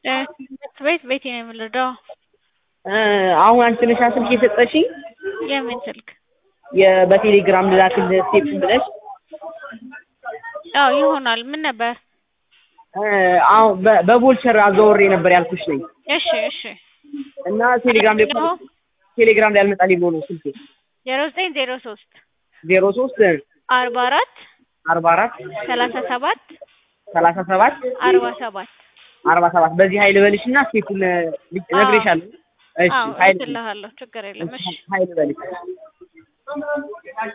ትምህርት ቤት ቤቴ ነው የምንረዳው። አሁን አንቺ ነሽ ስልክ የሰጠሽኝ የምን ስልክ? የ- በቴሌግራም ልላክልህ ስቴፕ ብለሽ አዎ ይሆናል። ምን ነበር? አሁን በ- በቮልቸር አዘዋውሬ ነበር ያልኩሽ ነኝ እሺ እሺ እና ቴሌግራም ላይ ነው ቴሌግራም ላይ አልመጣልኝ ብሎ ነው ስልኬ ዜሮ ዘጠኝ ዜሮ ሶስት ዜሮ ሶስት አርባ አራት አርባ አራት ሰላሳ ሰባት ሰላሳ ሰባት አርባ ሰባት አርባ ሰባት በዚህ ሀይል በልሽ እና ስቴፑን እነግርሻለሁ። እሺ አዎ ሀይል እልክልሃለሁ። ችግር የለም። እሺ ሀይል በልሽ